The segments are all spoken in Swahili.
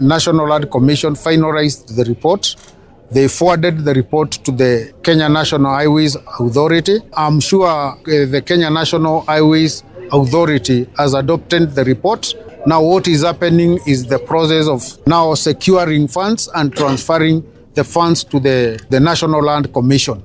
National Land Commission finalized the report. They forwarded the report to the Kenya National Highways Authority. I'm sure uh, the Kenya National Highways Authority has adopted the report. Now, what is happening is the process of now securing funds and transferring the funds to the, the National Land Commission.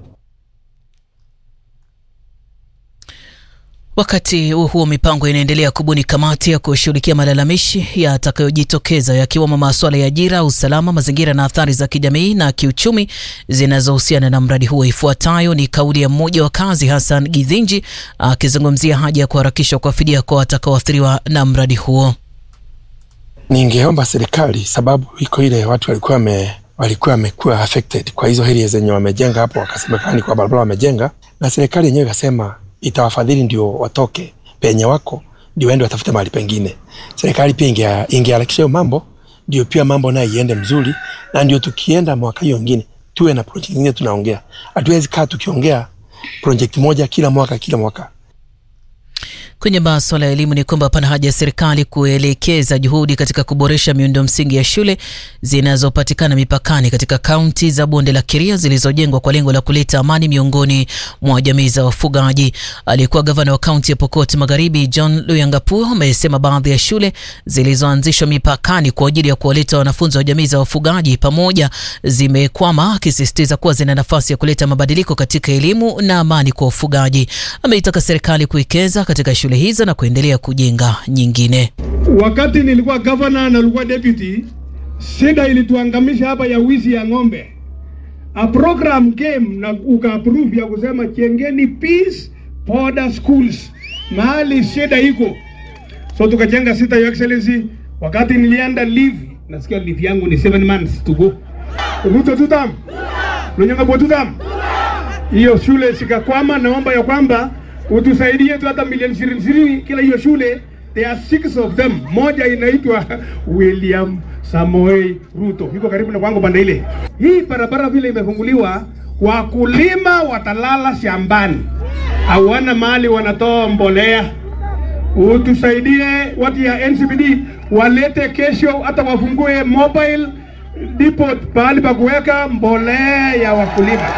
Wakati huo huo, mipango inaendelea kubuni kamati ya kushughulikia malalamishi yatakayojitokeza yakiwemo masuala ya ajira, usalama, mazingira na athari za kijamii na kiuchumi zinazohusiana na mradi huo. Ifuatayo ni kauli ya mmoja wa kazi Hassan Githinji akizungumzia haja ya kuharakishwa kwa fidia kwa watakaoathiriwa na mradi huo. Ningeomba serikali, sababu iko ile watu walikuwa wame walikuwa wamekuwa affected kwa hizo area zenye wamejenga hapo, wakasemekana ni kwa barabara wamejenga, na serikali yenyewe ikasema itawafadhili ndio watoke penye wako ndio waende watafute mahali pengine. Serikali pia ingeharakisha hiyo mambo, ndio pia mambo nayo iende mzuri, na ndio tukienda mwaka hiyo ingine tuwe na project nyingine tunaongea. Hatuwezi kaa tukiongea project moja kila mwaka kila mwaka. Kwenye masuala ya elimu ni kwamba pana haja ya serikali kuelekeza juhudi katika kuboresha miundo msingi ya shule zinazopatikana mipakani katika kaunti za bonde la Keria zilizojengwa kwa lengo la kuleta amani miongoni mwa jamii za wafugaji. Aliyekuwa gavana wa kaunti ya Pokot Magharibi John Luyangapuo amesema baadhi ya shule zilizoanzishwa mipakani kwa ajili ya kuwaleta wanafunzi wa jamii za wafugaji pamoja zimekwama, akisisitiza kuwa zina nafasi ya kuleta mabadiliko katika elimu na amani kwa wafugaji. Ameitaka serikali kuwekeza katika shule hizo na kuendelea kujenga nyingine. Wakati nilikuwa governor na nilikuwa deputy, shida ilituangamisha hapa ya wizi ya ng'ombe. A program came na uka approve ya kusema chengeni peace border schools mahali shida iko, so tukajenga sita, your excellency. Wakati nilienda leave, nasikia leave yangu ni 7 months to go. Ruto tutam lunyanga bo tutam, hiyo shule sikakwama. Naomba ya kwamba utusaidie tu hata milioni ishirini ishirini kila hiyo shule. There are six of them, moja inaitwa William Samoei Ruto, iko karibu na kwangu pande ile. Hii barabara vile imefunguliwa, wakulima watalala shambani, hawana mahali wanatoa mbolea. Utusaidie watu ya NCBD walete kesho, hata wafungue mobile depot pahali pa kuweka mbolea ya wakulima.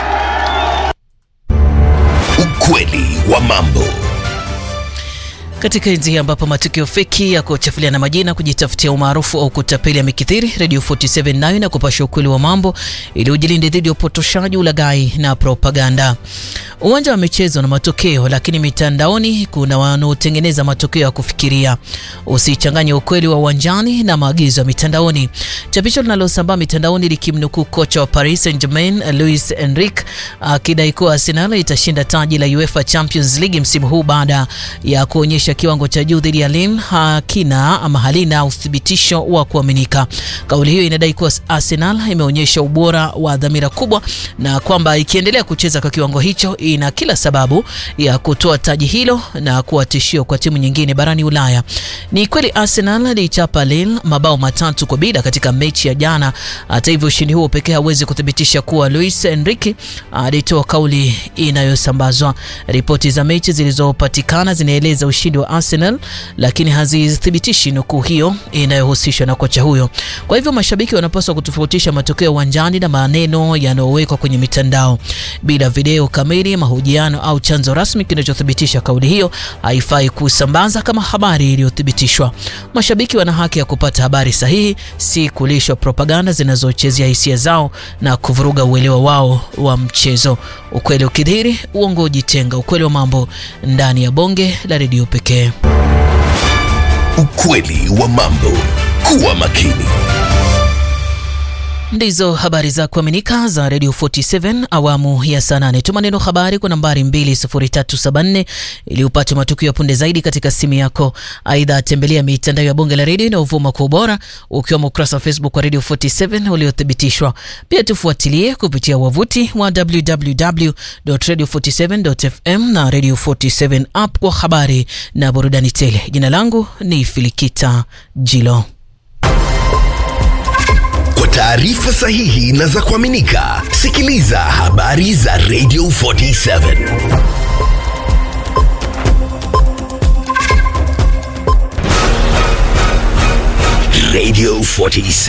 Ukweli wa mambo. Katika enzi hii ambapo matukio feki ya kuchafulia na majina, kujitafutia umaarufu au kutapeli yamekithiri, Radio 47 nayo na kupasha ukweli wa mambo ili ujilinde dhidi ya upotoshaji, ulaghai na propaganda. Uwanja wa michezo na matokeo, lakini mitandaoni kuna wanaotengeneza matokeo ya kufikiria. Usichanganye ukweli wa uwanjani na maagizo ya mitandaoni. Chapisho linalosambaa mitandaoni likimnukuu kocha wa Paris Saint-Germain Luis Enrique akidai kuwa Arsenal itashinda taji la UEFA Champions League msimu huu baada ya kuonyesha kiwango cha juu dhidi ya Lille hakina ama halina uthibitisho wa kuaminika. Kauli hiyo inadai kuwa Arsenal imeonyesha ubora wa dhamira kubwa na kwamba ikiendelea kucheza kwa kiwango hicho ina kila sababu ya kutoa taji hilo na kuwa tishio kwa timu nyingine barani Ulaya. Ni kweli Arsenal ilichapa Lille mabao matatu kwa bila katika mechi ya jana. Hata hivyo, ushindi huo pekee hauwezi kuthibitisha kuwa Luis Enrique alitoa kauli inayosambazwa. Ripoti za mechi zilizopatikana zinaeleza ushindi wa Arsenal, lakini hazithibitishi nukuu hiyo inayohusishwa na kocha huyo. Kwa hivyo, mashabiki wanapaswa kutofautisha matokeo uwanjani na maneno yanayowekwa kwenye mitandao. Bila video kamili, mahojiano au chanzo rasmi kinachothibitisha kauli hiyo, haifai kusambaza kama habari iliyothibitishwa. Mashabiki wana haki ya kupata habari sahihi, si kulishwa propaganda zinazochezea hisia zao na kuvuruga uelewa wao wa mchezo. Ukweli ukidhihiri, uongo ujitenga. Ukweli wa mambo ndani ya bonge la redio pekee. Ukweli wa mambo. Kuwa makini. Ndizo habari za kuaminika za Radio 47 awamu ya saa nane. Tuma neno habari kwa nambari 20374 ili upate matukio ya punde zaidi katika simu yako. Aidha, tembelea mitandao ya bonge la redio inayovuma kwa ubora, ukiwemo ukurasa wa Facebook wa Radio 47 uliothibitishwa. Pia tufuatilie kupitia wavuti wa www.radio47.fm na Radio 47 app kwa habari na burudani tele. Jina langu ni Filikita Jilo. Kwa taarifa sahihi na za kuaminika, sikiliza habari za Radio 47. Radio 47.